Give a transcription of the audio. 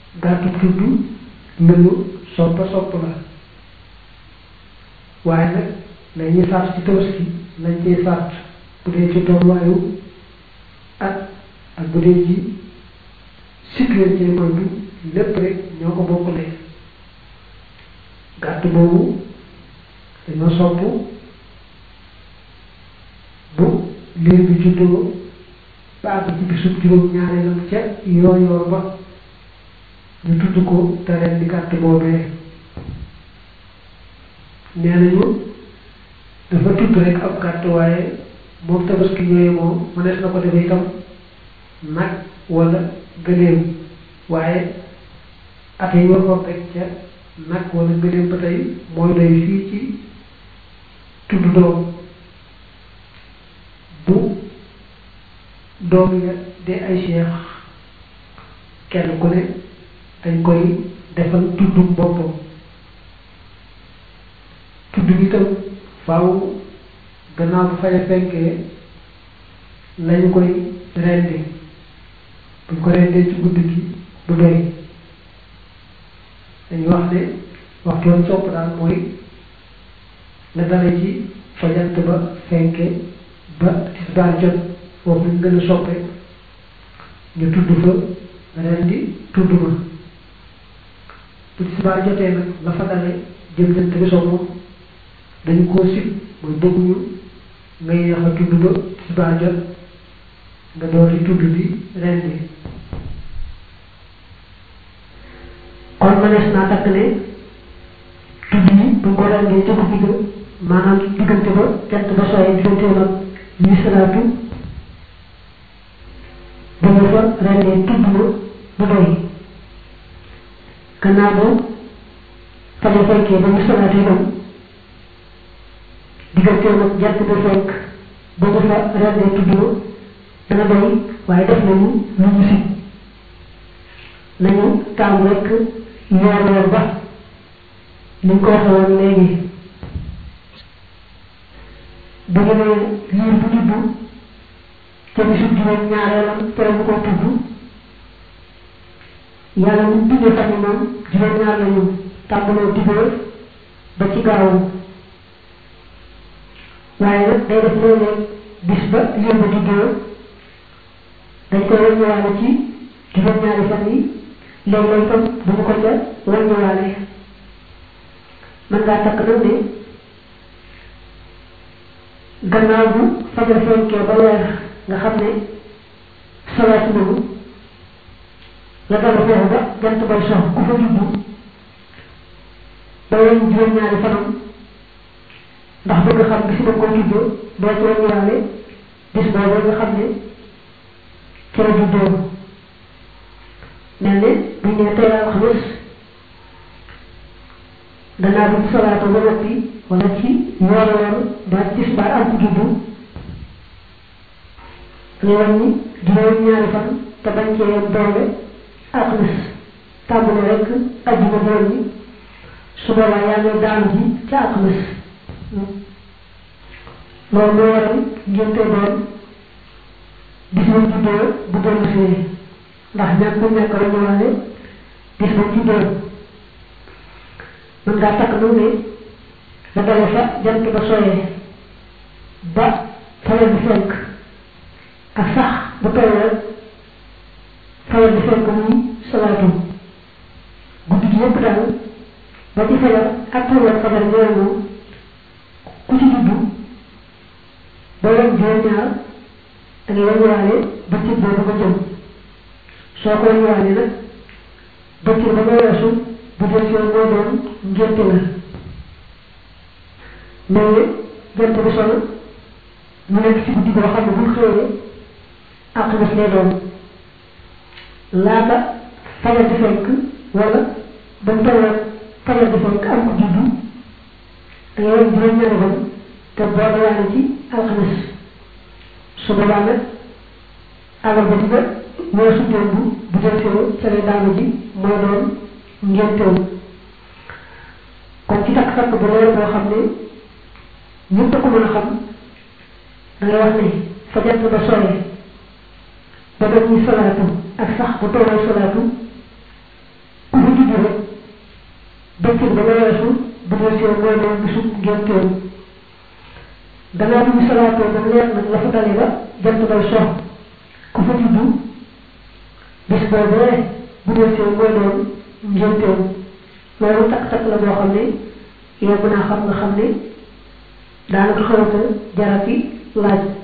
gàttu tudd lu ñu soppa sopp la waaye nag la ñuy sart ci tabaski lañ ciy sart bu dee ci tolluwaayu at ak bu dee ci cycle ci mooy bi lépp rek ñoo ko bokkule gàtt boobu dañoo sopp bu liir bi juddoo ba àgg ci bisub juróom ñaareelam ca yoo yoor ba ñu tudd ko te ren di gàtt boobee nee nañu dafa tudd rek ab gàtt waaye moom tabaski ñooyu moom mënees na ko defee itam nag wala gëléem waaye at yi waroon rek ca nag wala gëléem ba tey mooy doy fii ci tudd doom bu doom ya de ay cheikh kenn ku ne dañ koy defal tuddum boppam tudd bi itam faaw gannaaw bu faja fenkee lañu koy rendi buñ ko rendee ci guddi gi du doy dañuy wax ne waxtu woon sopp daal mooy la dale ci fajant ba fenke ba tisbaar jot foofu ñu gën a soppe ñu tudd fa rendi tudd ma bu tisbaar jotee nag la fa dale jëm jant bi so moom dañu koo sib mooy bëgguñu nga yeex a tudd ba tisbaar jot nga door di tudd bi rendi kon mënees naa takk ne tudd yi bu ko rendee ca guddi ga maanaam diggante ba jant ba sooyee diggante nag ñuy salaatu bu ñu fa rendee tudd ma bu doy gannaaw ba faja fekkee ba ñu salaatu itam diggante nag jant ba fekk ba ñu fa rendee tudd ma dana doy waaye def nañu lu ñu si nañu taam rek yoor yoor ba ni ñu ko waxee woon léegi bu ñu nee liir bu juddu te bisu juróom ñaareelam tere bu ko tudd yàlla ñu bindee fan yi moom juróom ñaar lañu tàmbaloo dibéer ba ci gaawu waaye nag day def léeg-léeg bis ba liir ba juddoo dañ koy wàññiwaale ci juróom-ñaari fan yi léeg-léeg itam bu ñu ko ca wàññiwaale mën ngaa takk nag ne gannaaw bu fajar fenkee ba weer nga xam ne salaat nañu la dara foofu ba jant bay sox ku fa juddu ba weñ juróom-ñaari fanam ndax bëgg xam bis ba ko juddoo doo ci wàññiwaale bis boobu nga xam ne ci la juddoo mel ne bu ñu nee tey alxames danaa bu salaatu ba noppi wala ci yoor yoor ba tisbaar am ku juddu nga wàññi juróom ñaari fan te bañ cee yem doole alxames tàmbale rek ajjuma doon ñi su boobaa yaa ngi daanu ji ca alxames loolu moo waral ngénte doon bis ba juddoo bu dellu see ndax ñàkk bu ñàkk la ñëwaale bis ba juddoo mën ngaa takk nag ne la dale fa jant ba sooyee ba fayal bi fenk ak sax bu tollee fayal bi fenk muy salaatu guddi gi yëpp daal ba ci fajar ak tollee fajar ñooy moom ku ci juddu ba leen juróom-ñaar da ngay wàññiwaale bëccëg boobu nga jëm soo ko wàññiwaale nag bëccëg ba nga weesu bu dee si moo doon ngénte la mais jant bi sol mu nekk si guddi boo xam ne bu xëyee alxames lay doon laata fajar di fekk wala ba mu toll fajar di fekk am ko juddu da ngay wàññi juróom-ñaari fan te boo waale ci alxames su boobaa nag àllarba di ba weesu démb bu jël soo ca lay daanu ji mooy doon ngénteem kon ci takk takk bu leer boo xam ne ñëpp a ko mën a xam da ngay wax ne fa jant ba sooyee ba ba ñuy salaatu ak sax bu tooloo salaatu bëccëg ba nga weesu bu dee seen mooy doon bisu ngénteem gannaaw bi ñu salaatoo ba leer nag la fa dale ba jant bay sox ku fa juddu bis boobee bu dee seen mooy doon ngénteem loolu takk-takk la boo xam ne yow mën naa xam nga xam ne daanaka xawata jarati laaj